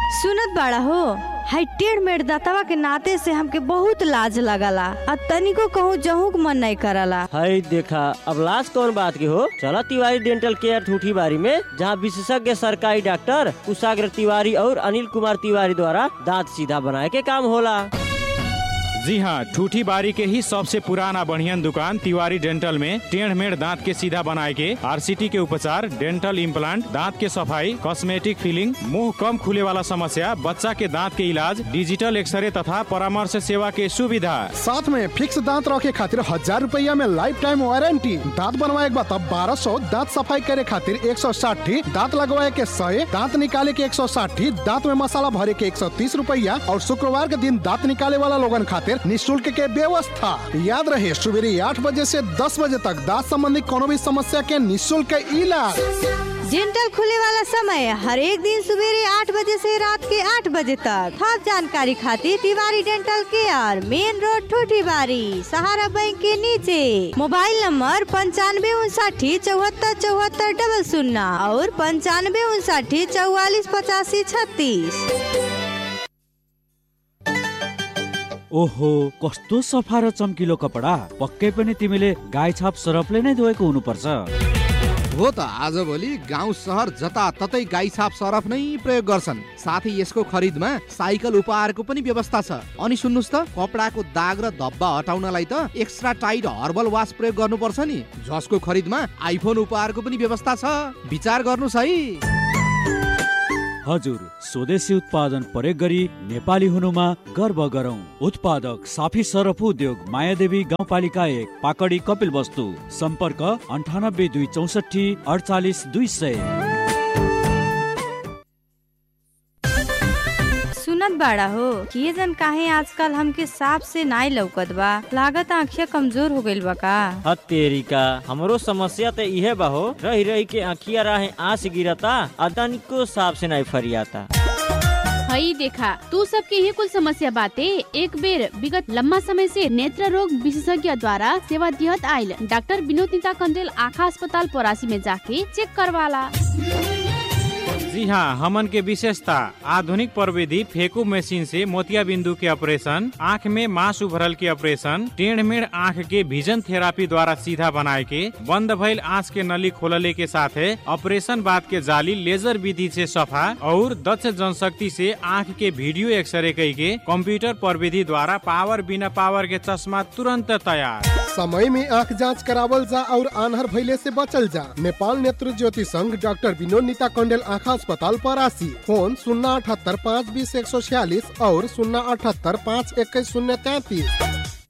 सुनत बाड़ा हो हाई टेढ़ मेढ़ दतवा के नाते से हमके बहुत लाज लगला आ तनिको कहूँ जहूँ के मन नहीं करला हाय देखा अब लास्ट कौन बात की हो चला तिवारी डेंटल केयर ठूठी बारी में जहाँ विशेषज्ञ सरकारी डॉक्टर कुशाग्र तिवारी और अनिल कुमार तिवारी द्वारा दांत सीधा बनाए के काम होला जी हाँ ठूठी बारी के ही सबसे पुराना बढ़ियन दुकान तिवारी डेंटल में टेढ़ मेढ़ दांत के सीधा बनाए के आरसीटी के उपचार डेंटल इम्प्लांट दांत के सफाई कॉस्मेटिक फिलिंग मुंह कम खुले वाला समस्या बच्चा के दांत के इलाज डिजिटल एक्सरे तथा परामर्श सेवा के सुविधा साथ में फिक्स दांत रखे खातिर हजार रुपया में लाइफ टाइम वारंटी दांत बनवाए के बाद बारह सौ दांत सफाई करे खातिर एक सौ साठी दांत लगवाए के सौ दांत निकाले के एक सौ साठी दांत में मसाला भरे के एक सौ तीस रुपया और शुक्रवार के दिन दांत निकाले वाला लोगन खातिर निःशुल्क के व्यवस्था याद रहे सुबेरे आठ बजे से दस बजे तक दांत संबंधी कोनो भी समस्या के निःशुल्क इलाज डेंटल खुले वाला समय हर एक दिन सवेरे आठ बजे से रात के आठ बजे तक हर जानकारी खातिर Tiwari dental care main road ठूठी बारी सहारा बैंक के नीचे मोबाइल नंबर पंचानवे उनसाठी चौहत्तर चौहत्तर डबल शून्य और पंचानवे उनसाठी चौवालीस पचासी छत्तीस ओहो कस्तो सफा र चम्किलो कपडा पक्कै पनि तिमीले गाई छाप सरफले नै धोएको हुनुपर्छ हो त आजभोलि गाउँ सहर जताततै गाई छाप सरफ नै प्रयोग गर्छन् साथै यसको खरिदमा साइकल उपहारको पनि व्यवस्था छ अनि सुन्नुहोस् त कपडाको दाग र धब्बा हटाउनलाई त एक्स्ट्रा टाइट हर्बल वास प्रयोग गर्नुपर्छ नि जसको खरिदमा आइफोन उपहारको पनि व्यवस्था छ विचार गर्नुहोस् है हजुर स्वदेशी उत्पादन प्रयोग गरी नेपाली हुनुमा गर्व गरौँ उत्पादक साफी सरफ उद्योग मायादेवी गाउँपालिका एक पाकडी कपिल वस्तु सम्पर्क अन्ठानब्बे दुई चौसठी अडचालिस दुई सय सुनत बाड़ा हो किए जन काहे आजकल हमके साफ से नाई लौकत बा लागत आँखिया कमजोर हो गइल बा का हतेरी का हमरो समस्या तो इहे बा हो रही रही के आँखिया राहे आँस गिरता आ तनिको साफ से नहीं फरियाता हई देखा तू सबके ये कुल समस्या बाते एक बेर विगत लंबा समय से नेत्र रोग विशेषज्ञ द्वारा सेवा दिहत आयल डॉक्टर विनोद नीता कंडेल आँखा अस्पताल परासी में जाके चेक करवाला जी हाँ हमन के विशेषता आधुनिक प्रविधि फेकू मशीन से मोतिया बिंदु के ऑपरेशन आँख में मांस उभरल के ऑपरेशन टेढ़ मेढ़ आँख के विजन थेरापी द्वारा सीधा बनाए के बंद भइल आँख के नली खोलले के साथे ऑपरेशन बाद के जाली लेजर विधि से सफा और दक्ष जनशक्ति से आँख के वीडियो एक्सरे कई के कंप्यूटर प्रविधि द्वारा पावर बिना पावर के चश्मा तुरंत तैयार समय में आंख जांच करावल जा और आनहर भइले से बचल जा नेपाल नेत्र ज्योति संघ डॉक्टर विनोद नीता कंडेल आँखा अस्पताल परासी फोन शून्य अठहत्तर पाँच बीस एक सौ छियालीस और शून्य अठहत्तर पाँच इक्कीस शून्य तैतीस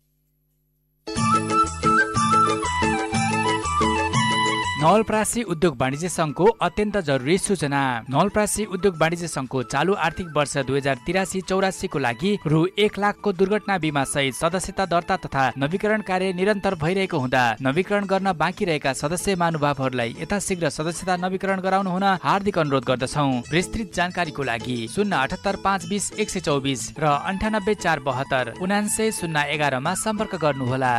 नवलप्रासी उद्योग वाणिज्य संघको अत्यन्त जरुरी सूचना नवलप्रासी उद्योग वाणिज्य संघको चालु आर्थिक वर्ष दुई हजार तिरासी चौरासीको लागि रु एक लाखको दुर्घटना बिमा सहित सदस्यता दर्ता तथा नवीकरण कार्य निरन्तर भइरहेको हुँदा नवीकरण गर्न बाँकी रहेका सदस्य महानुभावहरूलाई यथाशीघ्र सदस्यता नवीकरण गराउनु हुन हार्दिक अनुरोध गर्दछौ विस्तृत जानकारीको लागि शून्य अठहत्तर पाँच बिस एक सय चौबिस र अन्ठानब्बे चार बहत्तर उनान्सय शून्य एघारमा सम्पर्क गर्नुहोला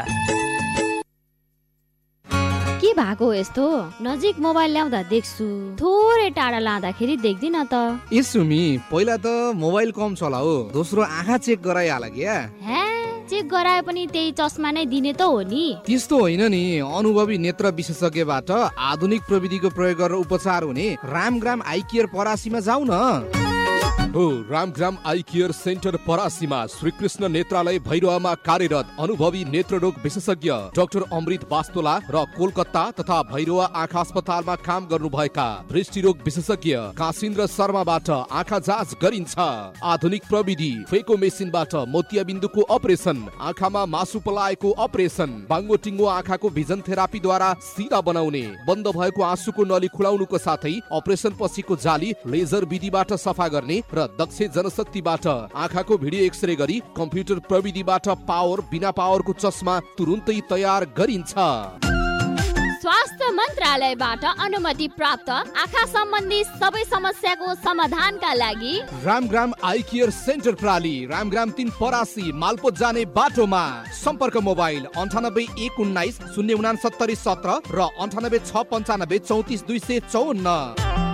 के भएको हो यस्तो नजिक मोबाइल ल्याउँदा देख्छु थोरै टाढा लाँदाखेरि देख्दिन त ए सुमी पहिला त मोबाइल कम चला हो दोस्रो आँखा चेक गराइहाल क्या हे चेक गराए पनि त्यही चस्मा नै दिने त हो नि त्यस्तो होइन नि अनुभवी नेत्र विशेषज्ञबाट आधुनिक प्रविधिको प्रयोग गरेर उपचार हुने रामग्राम आई केयर परासीमा जाऊ न हो रामग्राम आई केयर सेन्टर परासीमा श्रीकृष्ण नेत्रालय भैरवमा कार्यरत अनुभवी नेत्र रोग विशेषज्ञ डाक्टर अमृत बास्तोला र कोलकाता तथा भैरवा आँखा अस्पतालमा काम गर्नुभएका दृष्टिरोग विशेषज्ञ काशिन्द्र शर्माबाट आँखा जाँच गरिन्छ आधुनिक प्रविधि फेको मेसिनबाट मोतिया बिन्दुको अपरेसन आँखामा मासु पलाएको अपरेसन बाङ्गो टिङ्गो आँखाको भिजन थेरापीद्वारा सिधा बनाउने बन्द भएको आँसुको नली खुलाउनुको साथै अपरेसन पछिको जाली लेजर विधिबाट सफा गर्ने र दक्ष जनशक्तिबाट आँखाको भिडियो एक्सरे गरी कम्प्युटर प्रविधिबाट पावर बिना पावरको चस्मा तुरुन्तै तयार गरिन्छ स्वास्थ्य मन्त्रालयबाट अनुमति प्राप्त आँखा सम्बन्धी सबै समस्याको समाधानका लागि रामग्राम आई केयर सेन्टर प्राली रामग्राम तिन परासी मालपोत जाने बाटोमा सम्पर्क मोबाइल अन्ठानब्बे एक उन्नाइस शून्य उनासत्तरी सत्र र अन्ठानब्बे छ पन्चानब्बे चौतिस दुई सय चौन्न